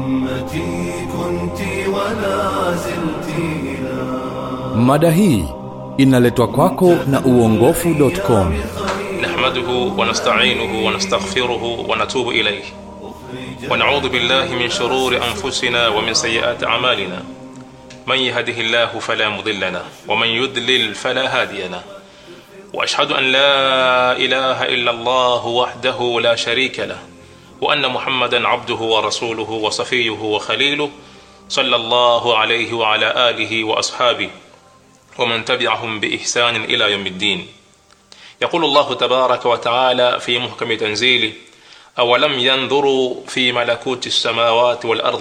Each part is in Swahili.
أمتي كنت ولا زلت إلى Mada hii inaletwa kwako na uongofu.com. نحمده ونستعينه ونستغفره ونتوب إليه ونعوذ بالله من شرور أنفسنا ومن سيئات أعمالنا من يهده الله فلا مضل له ومن يضلل فلا هادي له وأشهد أن لا إله إلا الله وحده لا شريك له وأن محمدا عبده ورسوله وصفيه وخليله صلى الله عليه وعلى آله وأصحابه ومن تبعهم بإحسان إلى يوم الدين يقول الله تبارك وتعالى في محكم تنزيله أولم ينظروا في ملكوت السماوات والأرض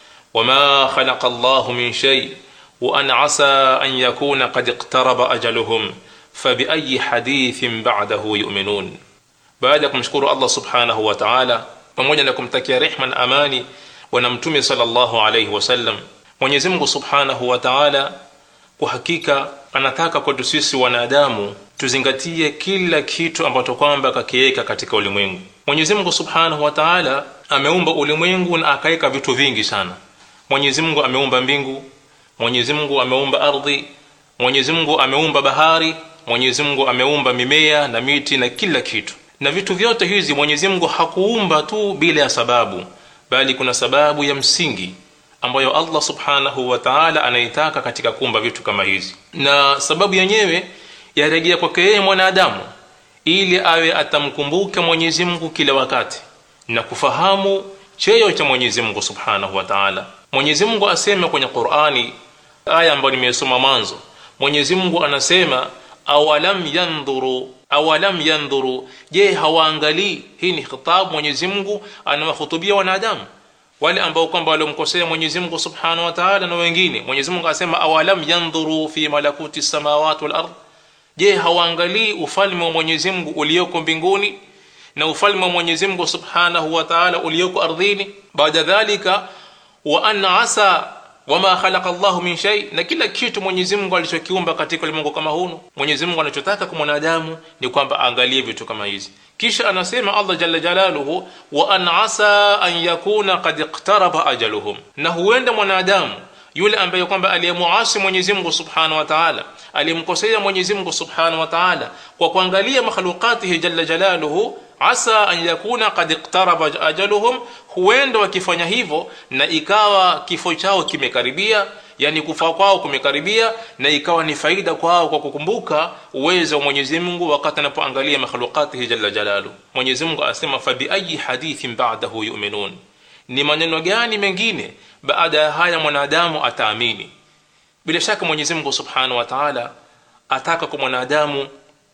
وما خلق الله من شيء وأن عسى أن يكون قد اقترب أجلهم فبأي حديث بعده يؤمنون baada ya kumshukuru allah subhanahu wa taala pamoja na kumtakia rehma na amani bwana mtume salllahu alaihi wasallam mwenyezi mungu subhanahu wa taala kwa hakika anataka kwetu sisi wanadamu tuzingatie kila kitu ambacho kwamba akakiweka katika ulimwengu mwenyezi mungu subhanahu wa taala ameumba ulimwengu na akaweka vitu vingi sana mwenyezi mungu ameumba mbingu mwenyezi mungu ameumba ardhi mwenyezi mungu ameumba bahari mwenyezi mungu ameumba mimea na miti na kila kitu na vitu vyote hizi mwenyezi mungu hakuumba tu bila ya sababu bali kuna sababu ya msingi ambayo allah subhanahu wa taala anaitaka katika kuumba vitu kama hizi na sababu yenyewe yarejea kwake yeye mwanadamu ili awe atamkumbuka mwenyezi mungu kila wakati na kufahamu cheo cha mwenyezi mungu subhanahu wa taala mwenyezi mungu asema kwenye qurani aya ambayo nimesoma mwanzo mwenyezi mungu anasema awalam yandhuru awalam yandhuru je hawaangalii hii ni khitabu mwenyezi mungu anawahutubia wanadamu wale ambao kwamba waliomkosea mwenyezi mungu subhanahu wa taala na wengine mwenyezi mungu anasema awalam yandhuru fi malakuti samawati wal ard je hawaangalii ufalme wa mwenyezi mungu ulioko mbinguni na ufalme wa mwenyezi mungu subhanahu wa taala ulioko ardhini baada dhalika wa an asa wama khalaqa llahu min shay na kila kitu mwenyezi mungu alichokiumba katika ulimwengu kama hunu mwenyezi mungu anachotaka kwa mwanadamu ni kwamba aangalie vitu kama hizi kisha anasema allah jalla jalaluhu wa an asa an yakuna kad iqtaraba ajaluhum na huenda mwanadamu yule ambaye kwamba aliyemuasi mwenyezi mungu subhanahu wa taala aliyemkosea mwenyezi mungu subhanahu wa taala kwa kuangalia makhlukatihi jalla jalaluhu asa an yakuna kad iqtaraba ajaluhum huenda wakifanya hivyo na ikawa kifo chao kimekaribia yani kufa kwao kumekaribia na ikawa ni faida kwao kwa kukumbuka uwezo wa Mwenyezi Mungu wakati anapoangalia makhlukatihi jalla jalalu Mwenyezi Mungu anasema fa biayi hadithin ba'dahu yu'minun ni maneno gani mengine baada ya haya mwanadamu ataamini bila shaka Mwenyezi Mungu Subhanahu wa Ta'ala ataka kwa mwanadamu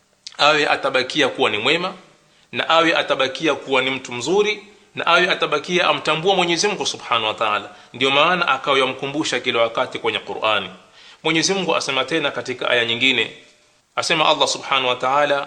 awe atabakia kuwa ni mwema na awe atabakia kuwa ni mtu mzuri na awe atabakia amtambua Mwenyezi Mungu Subhanahu wa Ta'ala ndio maana akawa yamkumbusha kila wakati kwenye Qur'ani Mwenyezi Mungu asema tena katika aya nyingine asema Allah Subhanahu wa Ta'ala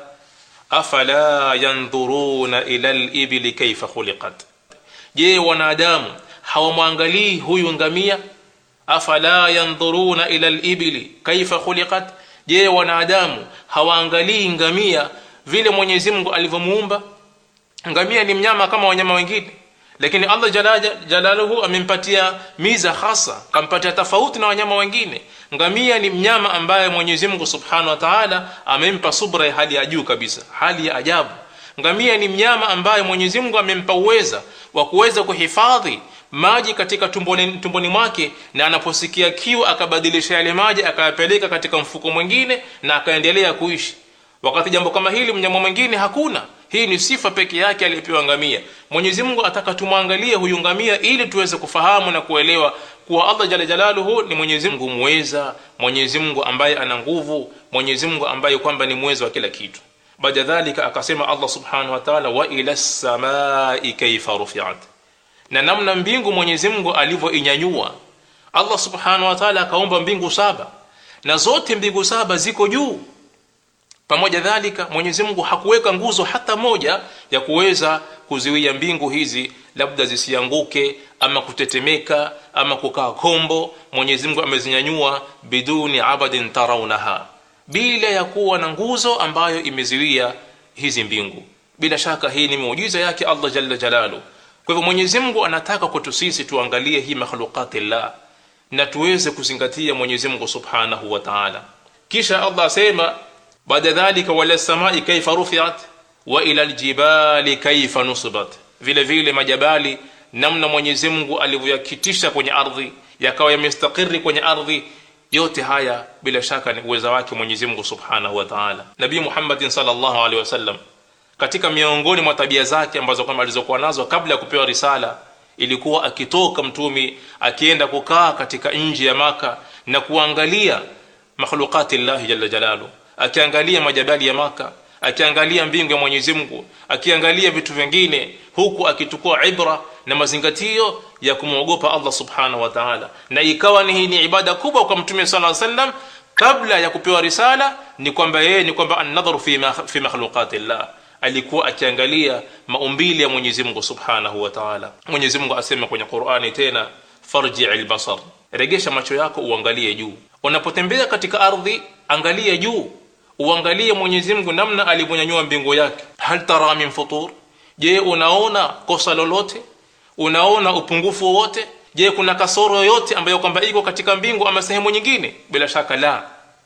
afala yanzuruna ila al-ibli kayfa khuliqat je wanadamu hawamwangalii huyu ngamia afala yanzuruna ila al-ibli kayfa khuliqat je wanadamu hawaangalii ngamia vile Mwenyezi Mungu alivyomuumba ngamia ni mnyama kama wanyama wengine lakini Allah jalaluhu amempatia miza hasa kampatia tofauti na wanyama wengine ngamia ni mnyama ambaye Mwenyezi Mungu Subhanahu wa Ta'ala amempa subra ya hali ya juu kabisa hali ya ajabu ngamia ni mnyama ambaye Mwenyezi Mungu amempa uweza wa kuweza kuhifadhi maji katika tumboni, tumboni mwake na anaposikia kiu akabadilisha yale maji akayapeleka katika mfuko mwingine na akaendelea kuishi wakati jambo kama hili mnyama mwingine hakuna hii ni sifa peke yake aliyepewa ngamia Mwenyezi Mungu ataka tumwangalie huyu ngamia ili tuweze kufahamu na kuelewa kuwa Allah jalla jalaluhu ni Mwenyezi Mungu muweza Mwenyezi Mungu ambaye ana nguvu Mwenyezi Mungu ambaye kwamba ni muweza wa kila kitu baada dhalika akasema Allah subhanahu wa ta'ala wa ila samai kaifa rufi'at na namna mbingu Mwenyezi Mungu alivyoinyanyua Allah subhanahu wa ta'ala akaumba mbingu saba na zote mbingu saba ziko juu pamoja dhalika Mwenyezi Mungu hakuweka nguzo hata moja ya kuweza kuziwia mbingu hizi labda zisianguke ama kutetemeka ama kukaa kombo Mwenyezi Mungu amezinyanyua biduni abadin tarawnaha bila ya kuwa na nguzo ambayo imeziwia hizi mbingu bila shaka hii ni muujiza yake Allah jalla jalalu kwa hivyo mwenyezi mungu anataka kwetu sisi tuangalie hii makhluqatillah na tuweze kuzingatia mwenyezi mungu subhanahu wa taala kisha allah asema baada dhalika wala samai kaifa rufiat wa ila ljibali kaifa nusibat vile vile majabali namna mwenyezi mungu alivyoyakitisha kwenye ardhi yakawa yamestakiri kwenye ardhi yote haya bila shaka ni uweza wake mwenyezi mungu subhanahu wa taala nabii muhammadin salllahu alehi wasallam katika miongoni mwa tabia zake ambazo kwamba alizokuwa nazo kabla ya kupewa risala ilikuwa akitoka mtumi akienda kukaa katika nji ya maka na kuangalia makhluqati llahi jalla jalalu akiangalia majabali ya maka akiangalia mbingu ya mwenyezi mungu akiangalia vitu vingine huku akichukua ibra na mazingatio ya kumwogopa allah subhanahu wa taala na ikawa ni hii ni ibada kubwa kwa mtume sala sallam kabla ya kupewa risala ni kwamba yeye ni kwamba annadharu fi, ma, fi makhluqati llah alikuwa akiangalia maumbili ya mwenyezi mungu subhanahu wa taala mwenyezi mungu asema kwenye qurani tena farjii lbasar regesha macho yako uangalie juu unapotembea katika ardhi angalia juu uangalie mwenyezi mungu namna alivyonyanyua mbingu yake hal tara min futur je unaona kosa lolote unaona upungufu wowote je kuna kasoro yoyote ambayo kwamba iko katika mbingu ama sehemu nyingine bila shaka la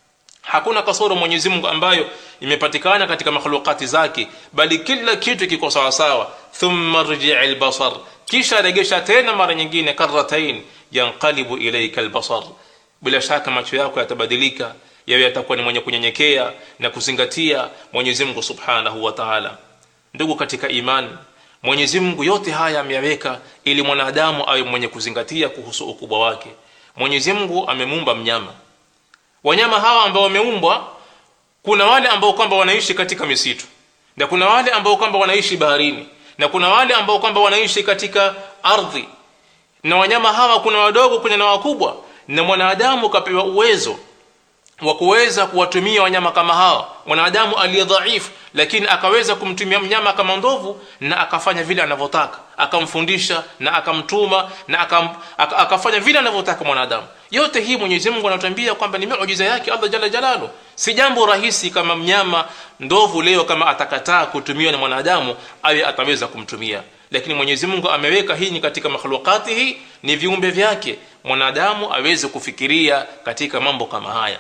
hakuna kasoro mwenyezi mungu ambayo imepatikana katika makhlukati zake bali kila kitu kiko sawasawa thumma rjii lbasar kisha regesha tena mara nyingine karatain yanqalibu ilaika lbasar bila shaka macho yako yatabadilika yawe yatakuwa ni mwenye kunyenyekea na kuzingatia mwenyezi mungu subhanahu wa taala ndugu katika imani mwenyezi mungu yote haya ameyaweka ili mwanadamu awe mwenye kuzingatia kuhusu ukubwa wake mwenyezi mungu amemuumba mnyama wanyama hawa ambao wameumbwa kuna wale ambao kwamba wanaishi katika misitu na kuna wale ambao kwamba wanaishi baharini na kuna wale ambao kwamba wanaishi katika ardhi na wanyama hawa kuna wadogo kuna na wakubwa na mwanadamu kapewa uwezo wa kuweza kuwatumia wanyama kama hawa mwanadamu aliye dhaifu lakini akaweza kumtumia mnyama kama ndovu na akafanya vile anavyotaka akamfundisha na akamtuma na akam, ak, akafanya vile anavyotaka mwanadamu yote hii mwenyezi mungu anatuambia kwamba ni miujiza yake allah jalla jalalu si jambo rahisi kama mnyama ndovu leo kama atakataa kutumiwa na mwanadamu awe ataweza kumtumia lakini mwenyezi mungu ameweka hii ni katika makhlukatihi ni viumbe vyake mwanadamu aweze kufikiria katika mambo kama haya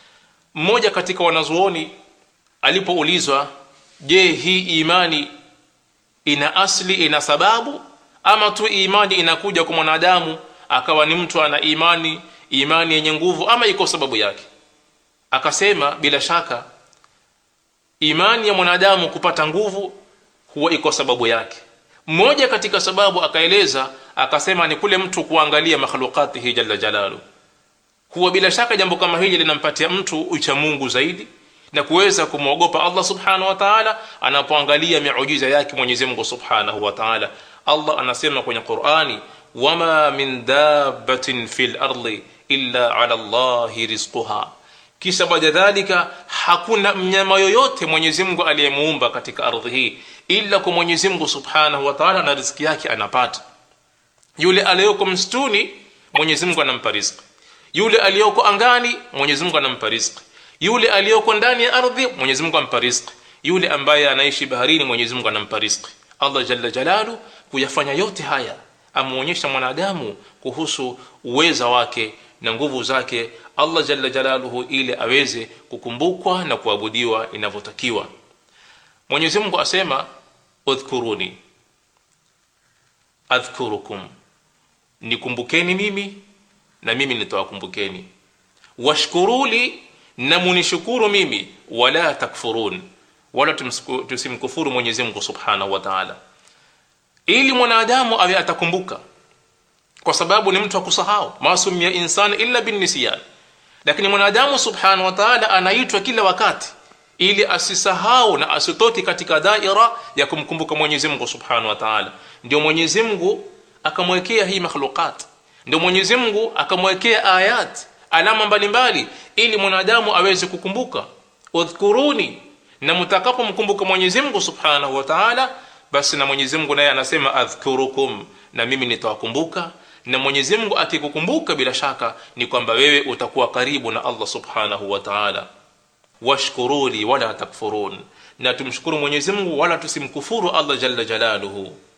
mmoja katika wanazuoni alipoulizwa je hii imani ina asli ina sababu ama tu imani inakuja kwa mwanadamu akawa ni mtu ana imani imani yenye nguvu ama iko sababu yake akasema bila shaka imani ya mwanadamu kupata nguvu huwa iko sababu yake mmoja katika sababu akaeleza akasema ni kule mtu kuangalia makhlukatihi jalla jalalu huwa bila shaka jambo kama hili linampatia mtu ucha mungu zaidi na kuweza kumwogopa allah subhanahu wa taala anapoangalia miujiza yake mwenyezi mungu subhanahu wa taala allah anasema kwenye qurani wama min dabatin fi lardi illa ala llahi rizquha kisha baada dhalika hakuna mnyama yoyote mwenyezi mungu aliyemuumba katika ardhi hii ila kwa mwenyezi mungu subhanahu wa taala na riziki yake anapata yule aliyoko msituni mwenyezi mungu anampa riziki yule aliyoko angani mwenyezi mungu anampa riziki yule aliyoko ndani ya ardhi mwenyezi mungu ampa riziki yule ambaye anaishi baharini mwenyezi mungu anampa riziki allah jalla jalalu kuyafanya yote haya ameonyesha mwanadamu kuhusu uweza wake na nguvu zake allah jalla jalaluhu ili aweze kukumbukwa na kuabudiwa inavyotakiwa mwenyezi mungu asema udhkuruni adhkurukum nikumbukeni mimi na mimi nitawakumbukeni washkuruli na munishukuru mimi wala takfurun wala tusimkufuru mwenyezi mungu subhanahu wa taala ili mwanadamu awe atakumbuka kwa sababu ni mtu akusahau masumia insan illa binnisiyan lakini mwanadamu subhanahu wa taala anaitwa kila wakati ili asisahau na asitoki katika daira ya kumkumbuka mwenyezi mungu subhanahu wa taala ndio mwenyezi mungu akamwekea hii makhluqat ndio mwenyezi mungu akamwekea ayat alama mbalimbali ili mwanadamu aweze kukumbuka udhkuruni na mtakapomkumbuka mwenyezi mungu subhanahu wa taala basi na mwenyezi mungu naye anasema adhkurukum na mimi nitawakumbuka na mwenyezi mungu akikukumbuka bila shaka ni kwamba wewe utakuwa karibu na allah subhanahu wa taala washkuruli wala takfurun na tumshukuru mwenyezi mungu wala tusimkufuru allah jalla jalaluhu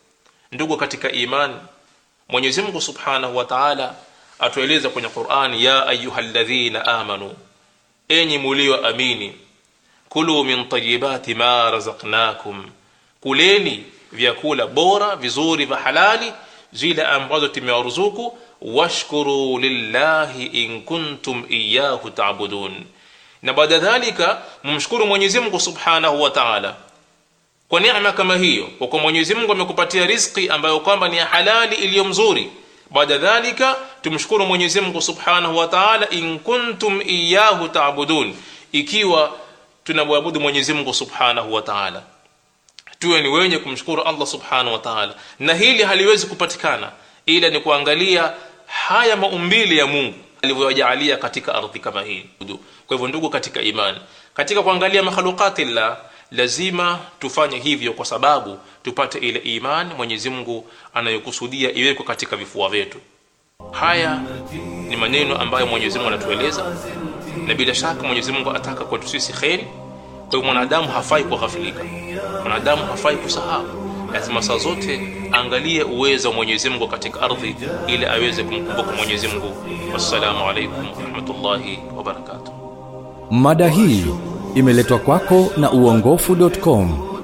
ndugu katika imani mwenyezi mungu subhanahu wa taala atueleza kwenye qurani ya ayuhaladhina amanu enyi mulioamini kulu min tayibati ma razaknakum kuleni vyakula bora vizuri vya halali zile ambazo tumewaruzuku washkuru lillahi in kuntum iyahu tabudun na baada dhalika mumshukuru mwenyezi mungu subhanahu wa taala kwa neema kama hiyo kwa kuwa mwenyezi mungu amekupatia riziki ambayo kwamba ni ya halali iliyo mzuri baada dhalika tumshukuru mwenyezi mungu subhanahu wa taala in kuntum iyahu taabudun ikiwa tunamwabudu mwenyezi mungu subhanahu wa taala tuwe ni wenye kumshukuru allah subhanahu wa taala na hili haliwezi kupatikana ila ni kuangalia haya maumbili ya mungu alivyojaalia katika ardhi kama hii kwa hivyo ndugu katika imani katika kuangalia makhluqatillah lazima tufanye hivyo kwa sababu tupate ile imani mwenyezi mungu anayokusudia iwekwe katika vifua vyetu haya ni maneno ambayo mwenyezi mungu anatueleza na bila shaka mwenyezi mungu ataka kwetu sisi kheri kwa hivyo mwanadamu hafai kughafilika mwanadamu hafai kusahau lazima saa zote angalie uwezo wa mwenyezi mungu katika ardhi ili aweze kumkumbuka mwenyezi mungu wassalamu alaikum warahmatullahi wabarakatuh mada hii imeletwa kwako na uongofu.com